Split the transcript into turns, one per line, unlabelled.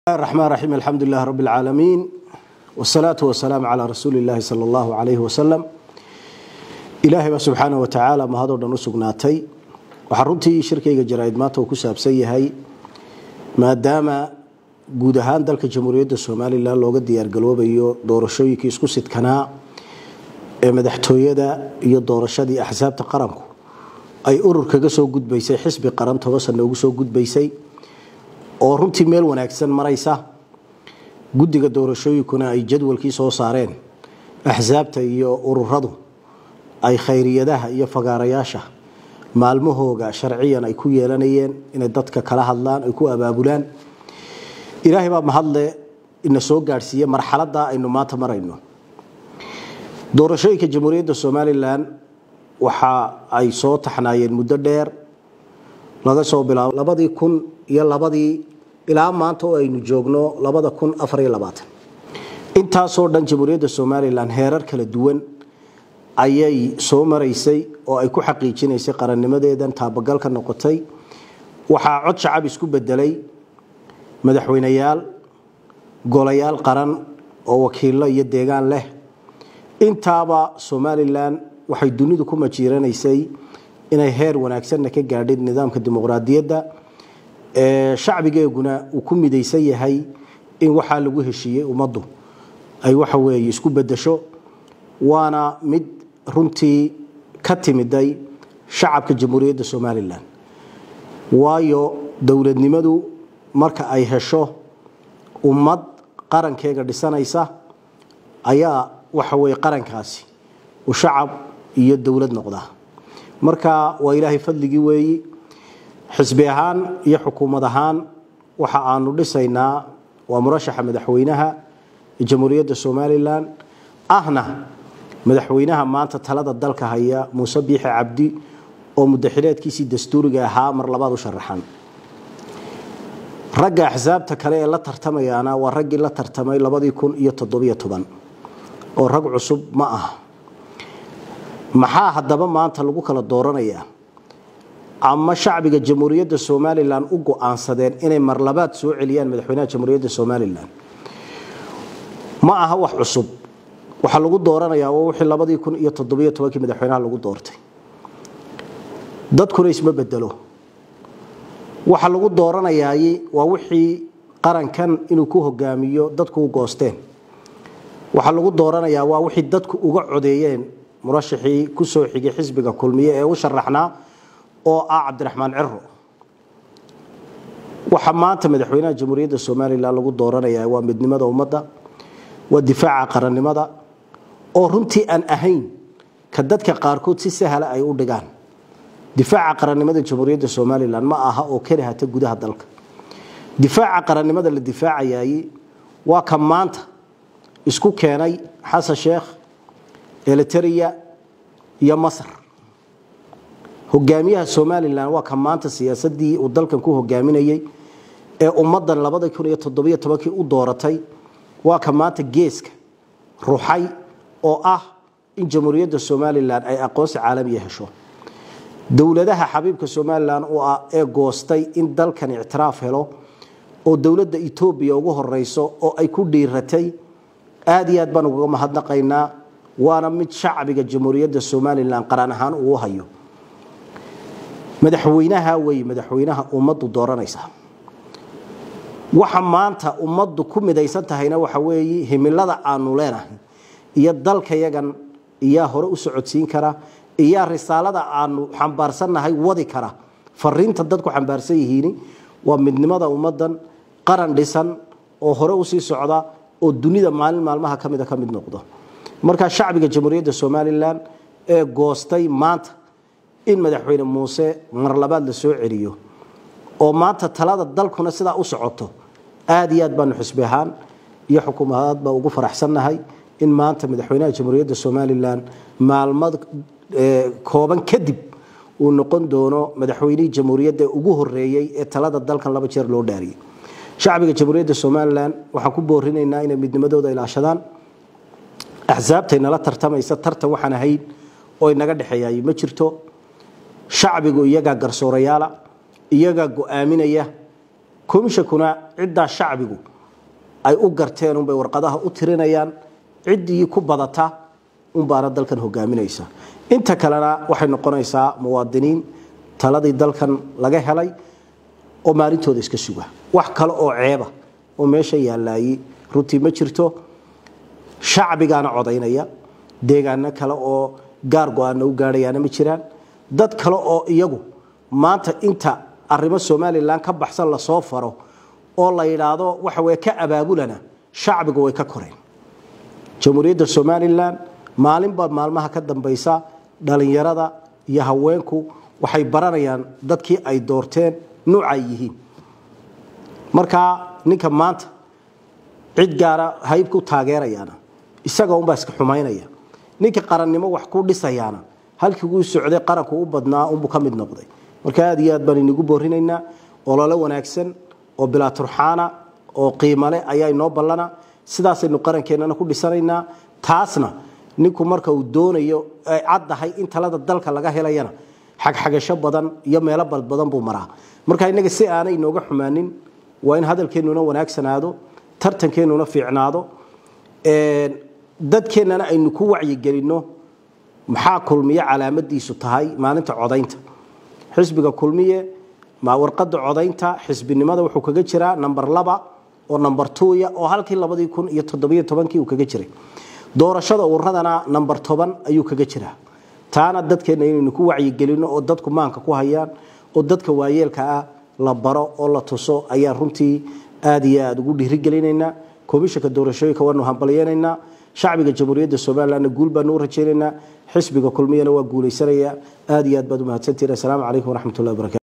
الرحمن الرحيم الحمد لله رب العالمين والصلاة والسلام على رسول الله صلى الله عليه وسلم إلهي بقى سبحانه وتعالى ما هذا دون سقناتي وحرمتي شركة جرائد ماته وكساب سيهي ما دام guud ahaan dalka jamhuuriyadda somalilan looga diyaargaloobayo doorashooyinkii isku sidkanaa ee madaxtooyada iyo doorashadii axsaabta qaranku ay urur kaga soo gudbaysay xisbi qaran toban sano ugu soo gudbaysay oo runtii meel wanaagsan maraysa guddiga doorashooyinkuna ay jadwalkii soo saareen axsaabta iyo ururadu ay khayriyadaha iyo fagaarayaasha maalmahooga sharciyan ay ku yeelanayeen inay dadka kala hadlaan ay ku abaabulaan ilaahay baa mahadle ina soo gaadhsiiye marxaladda aynu maanta marayno doorashooyinka jamhuuriyadda somalilan waxa ay soo taxnaayeen muddo dheer laga soo bilaabo labadii kun iyo labadii ilaa maanta oo aynu joogno labada kun afariyo labaatan intaasoo dhan jamhuuriyadda somalilan heerar kala duwan ayay soo maraysay oo ay ku xaqiijinaysay qarannimadeedan taabagalka noqotay waxaa cod shacab isku bedelay madaxweyneyaal golayaal qaran oo wakiilo iyo deegaan leh intaaba somalilan waxay dunidu ku majiiranaysay inay heer wanaagsanna ka gaadhay nidaamka dimuqraadiyadda shacbigeeguna uu ku midaysan yahay in waxaa lagu heshiiyey ummaddu ay waxa weeye isku bedesho waana mid runtii ka timiday shacabka jamhuuriyadda somalilan waayo dowladnimadu marka ay hesho ummad qarankeega dhisanaysa ayaa waxa weye qarankaasi uu shacab iyo dowlad noqdaa marka waa ilaahay fadligii weeyi xisbi ahaan iyo xukuumad ahaan waxa aanu dhisaynaa waa murashaxa madaxweynaha jamhuuriyadda somalilan ahna madaxweynaha maanta talada dalka haya muuse biixi cabdi oo mudaxileedkiisii dastuuriga ahaa mar labaad u sharaxan ragga axsaabta kale ee la tartamayaana waa raggii la tartamay labadii kun iyo toddobiyo toban oo rag cusub ma aha maxaa haddaba maanta lagu kala dooranayaa ama shacbiga jamhuuriyadda somalilan u go-aansadeen inay marlabaad soo celiyaan madaxweynaha jamhuuriyadda somalilan ma aha wax cusub waxaa lagu dooranayaa waa wixii labadii kun iyo toddobiyo tobankii madaxweynaha lagu doortay dadkuna isma bedelo waxa lagu dooranayaay waa wixii qarankan inuu ku hogaamiyo dadku u goosteen waxaa lagu dooranayaa waa wixii dadku uga codeeyeen murashaxii ku soo xigay xisbiga kulmiye ee u sharaxnaa oo ah cabdiraxmaan ciro waxa maanta madaxweynaha jamhuuriyadda somalilan lagu dooranayaa waa midnimada ummadda waa difaaca qarannimada oo runtii aan ahayn ka dadka qaarkood si sahla ay u dhigaan difaaca qarannimada jamhuuriyadda somalilan ma aha oo keli hata gudaha dalka difaaca qarannimada la difaacayay waa ka maanta isku keenay xasan sheekh eliteria iyo masar hogaamiyaha somalilan waa ka maanta siyaasadii uu dalkan ku hogaaminayey ee ummadan labada kun iyo toddobiyo tobankii u dooratay waa ka maanta geeska ruxay oo ah in jamhuuriyadda somalilan ay aqoonsi caalamiya hesho dowladaha xabiibka somalilan u ah ee goostay in dalkan ictiraaf helo oo dowladda etoobiya ugu horeyso oo ay ku dhiiratay aada iyo aad baan ugaga mahadnaqaynaa waana mid shacbiga jamhuuriyadda somalilan qaran ahaan uu hayo madaxweynaha wey madaxweynaha ummaddu dooranaysa waxa maanta ummaddu ku midaysan tahayna waxa weeye himilada aanu leenahay iyo dalkayagan iyaa hore u socodsiin kara iyaa risaalada aanu xambaarsannahay wadi kara fariinta dadku xambaarsan yihiin waa midnimada ummadan qaran dhisan oo hore usii socda oo dunida maalin maalmaha kamida ka mid noqdo markaa shacbiga jamhuuriyadda somalilan ee goostay maanta in madaxweyne muuse mar labaad la soo celiyo oo maanta talada dalkuna sidaa u socoto aada iyo aad baanu xisbi ahaan iyo xukuumadaadba ugu faraxsannahay in maanta madaxweynaha jamhuuriyadda somalilan maalmad kooban kadib uu noqon doono madaxweynihii jamhuuriyadda ugu horeeyey ee talada dalkan laba jeer loo dhaariyey shacbiga jamhuuriyadda somalilan waxaan ku boorinaynaa inay midnimadooda ilaashadaan axsaabtay nala tartamaysa tartan waxaan ahayn oo inaga dhexeeyay ma jirto shacbigu iyagaa garsoorayaala iyagaa go-aaminaya komishakuna ciddaa shacbigu ay u garteen unbay warqadaha u tirinayaan ciddii ku badata unbaana dalkan hogaaminaysa inta kalena waxay noqonaysaa muwaadiniin taladii dalkan laga helay oo maalintooda iska suga wax kale oo ceeba oo meesha yaalaayey runtii ma jirto shacbigaana codaynaya deegaano kale oo gaar go-aana u gaadhayaana ma jiraan dad kale oo iyagu maanta inta arrimo somalilan ka baxsan lasoo faro oo la yidhaahdo waxa weye ka abaabulana shacbigu way ka koreen jamhuuriyadda somalilan maalinba maalmaha ka dambaysa dhalinyarada iyo haweenku waxay baranayaan dadkii ay doorteen nuucay yihiin markaa ninka maanta cid gaara hayb ku taageerayaana isaga unbaa iska xumaynaya ninka qarannimo wax ku dhisayaana halkii uu socday qaranku u badnaa unbuu ka mid noqday marka aad iyo aad baan inigu boorinaynaa olole wanaagsan oo bilaa turxaana oo qiimale ayaa inoo ballana sidaasaynu qarankeenana ku dhisanaynaa taasna ninku marka uu doonayo ay caddahay in talada dalka laga helayana xagxagasho badan iyo meelo balbadan buu maraa marka innaga si aanay inooga xumaanin waa in hadalkeennuna wanaagsanaado tartankeennuna fiicnaado dadkeennana aynu ku wacyigelinno maxaa kulmiye calaamadiisu tahay maalinta codaynta xisbiga kulmiye warqada codaynta xisbinimada wuxuu kaga jiraa number laba oo number twoya oo halkii labadii kun iyo toddobiyo tobankii uu kaga jiray doorashada ururadana number toban ayuu kaga jiraa taana dadkeenna inaynu ku wacyigelinno oo dadku maanka ku hayaan oo dadka waayeelka ah la baro oo la tuso ayaan runtii aad iyo aada ugu dhiirigelinaynaa komishanka doorashooyinka waanu hambalyeynaynaa shacbiga jamhuuriyadda somalilanna guul baanu u rajaynaynaa xisbiga kulmiyana waa guulaysanaya aad iyo aad baad u mahadsantihin assalaamu calaykum waraxmatullahi wabarakatu